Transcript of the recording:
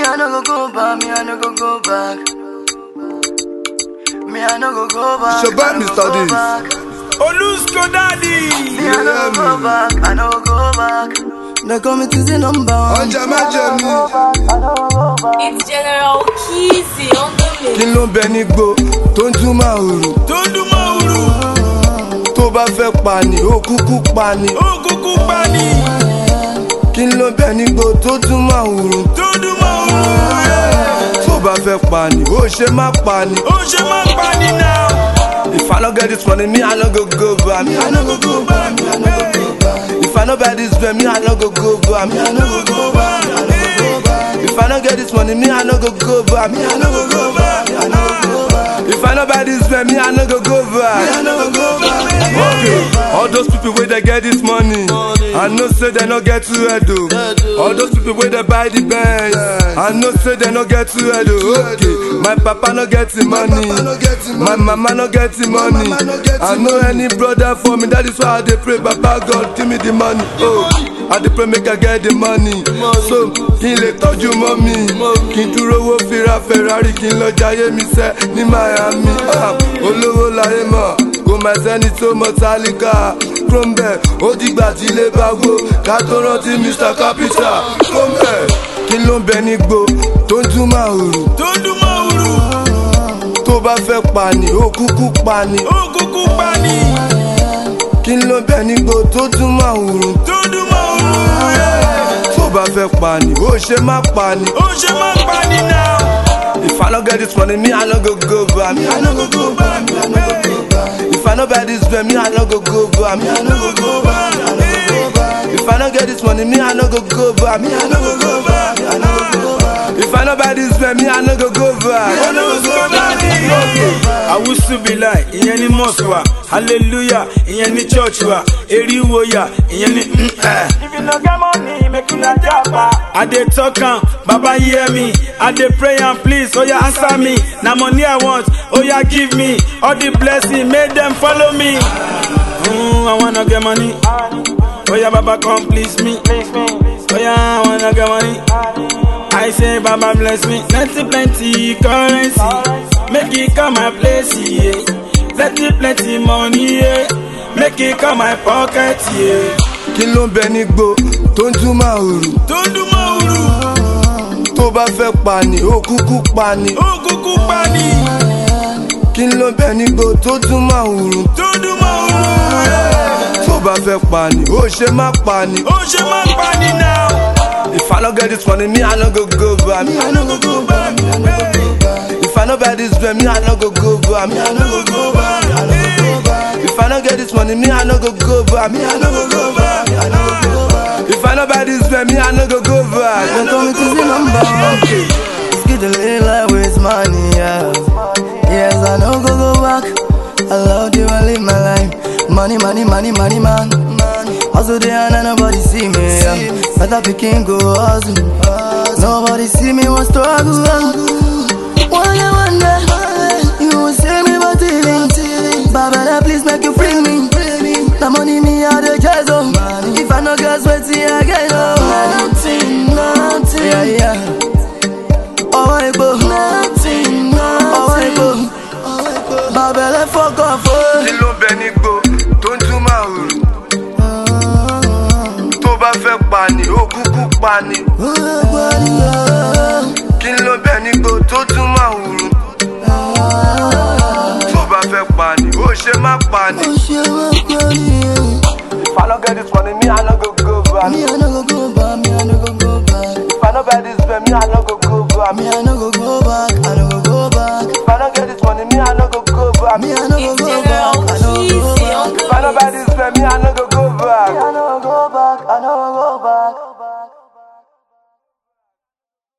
I no go go back, me I no go go back. Me I no go go back. It's your bad, I no Mr. go Deez. back. Olusko daddy. Me I no go go back, I no go go back. They call me to the number one. ọjà má jẹ mí. It's General Kizzy on the mix. kí ló ń bẹ nígbó tó ń dún màhùrù Tó ń dún mọ́wúrú. tó bá fẹ́ pa ni ó kúkú pa ni. Ó kúkú pa ni. kí ló ń bẹ nígbó tó dún màhùrù Tó ń dún mọ́wúrú. tó bá fẹ́ pa ni ó ṣe má pa ni. Ó ṣe má pa ni náà. if i no get this money me i no go go bar me i no go go bar me i no go go bar. if i no buy this ven me i no go go bar me i no go go bar me i no go go bar. if i no get this money me i no go go bar me i no go go bar me i no go go bar. if i no buy this ven me i no go go bar me i no go go bar. okay all those people wey dey get this money i know say dem no get two head o all those people wey dey buy the benz i know say dem no get two head o okay my papa no get the money my mama no get the money i know any brother for me that is why i dey pray baba god give me the money oh i dey pray make i get the money so kí n lè tọ́jú mọ́ mi kí n dúró wo fira ferrari kí n lọ jayé mi sẹ́ ní miami ah, olówó láyé mọ̀ kò má sẹ́ni tó mọ tálíkà krombe ó dìgbà tí ilé bá wó ká tó rántí mr capital krombe kí ló ń bẹ nígbó tó ń dún màhùrù Tó ń dún mọ́wúrú. tó bá fẹ́ pa ni ó kúkú pa ni Ó kúkú pa ni. kí ló ń bẹ nígbó tó dún màhùrù Tó ń dún mọ́wúrú. tó bá fẹ́ pa ni ó ṣe má pa ni. Ó ṣe má pa ni náà. If I no get this money, me I no go go bar, me I no go go bar, me I no go go bar. If I no buy this ven, me I no go go bar, me I no go go bar, me I no go go bar. If I no get this money, me I no go go bar, me I no go go bar, me I no go go bar. If I no buy this ven, me I no go go bar, me I no go go bar. Awusubila ìyẹn ní mosque wa hallelujah ìyẹn ní church wa eriwo ya ìyẹn ní. If you no get money, make you not japa. I dey talk am, Baba hear me. I dey pray am, please, oya answer me. Na money I want, oya give me. All the blessing, make them follow me. Mm, I wanna get money. Oya Baba come please me. Oya I wanna get money. I say Baba bless me. Plenty plenty currency. Make it come my place, yeah. Plenty plenty money, yeah. Make it come my pocket, yeah. Kí ló ń bẹ nígbó tó ń dún màhùrù Tó ń dún mọ́wúrú, tó bá fẹ́ pa ni ó kúkú pa ni. ó kúkú pa ni. Kí ló ń bẹ nígbó tó dún màhùrù Tó ń dún mọ́wúrú, yeah. tó bá fẹ́ pa ni ó ṣe má pa ni. Ó ṣe má pa ni náà. If I no get this money, me I no go go bar, me I no go go bar, me I no go go bar. If I no buy this ven, me I no go go bar, me I no go go bar, me I no go go bar. If I no get this money, me I no go go bar, me I no go go bar, me I no go go bar. If I no buy this ven, me I no go go bar. They call me to the number one. Skid the little life with money, yeah. Yes, I know go go back. I love you, I live my life. Money, money, money, money, man. Hustle there and nobody see me. Yeah. Better picking go hustle. Nobody see me want struggle. One day, one day, you will see me but TV. Baba, please make you free me. The money me out the chase oh. If I no get sweaty again, oh. Nothing, nothing. Yeah, yeah. ọwọ́ epo ọwọ́ epo bàbá ẹlẹ́ fọ́kàn fún. Kí ló ń bẹ nígbó tó ń dún màhùrù tó bá fẹ́ pa ni ó kúkú pa ni. Kí ló ń bẹ nígbó tó dún màhùrù tó bá fẹ́ pa ni ó ṣe má pa ni. If I no get this money, me I no go go bar. Me, I no go go back, me, I no go go back. If I no buy this ven, me I no go go bar. Me, I no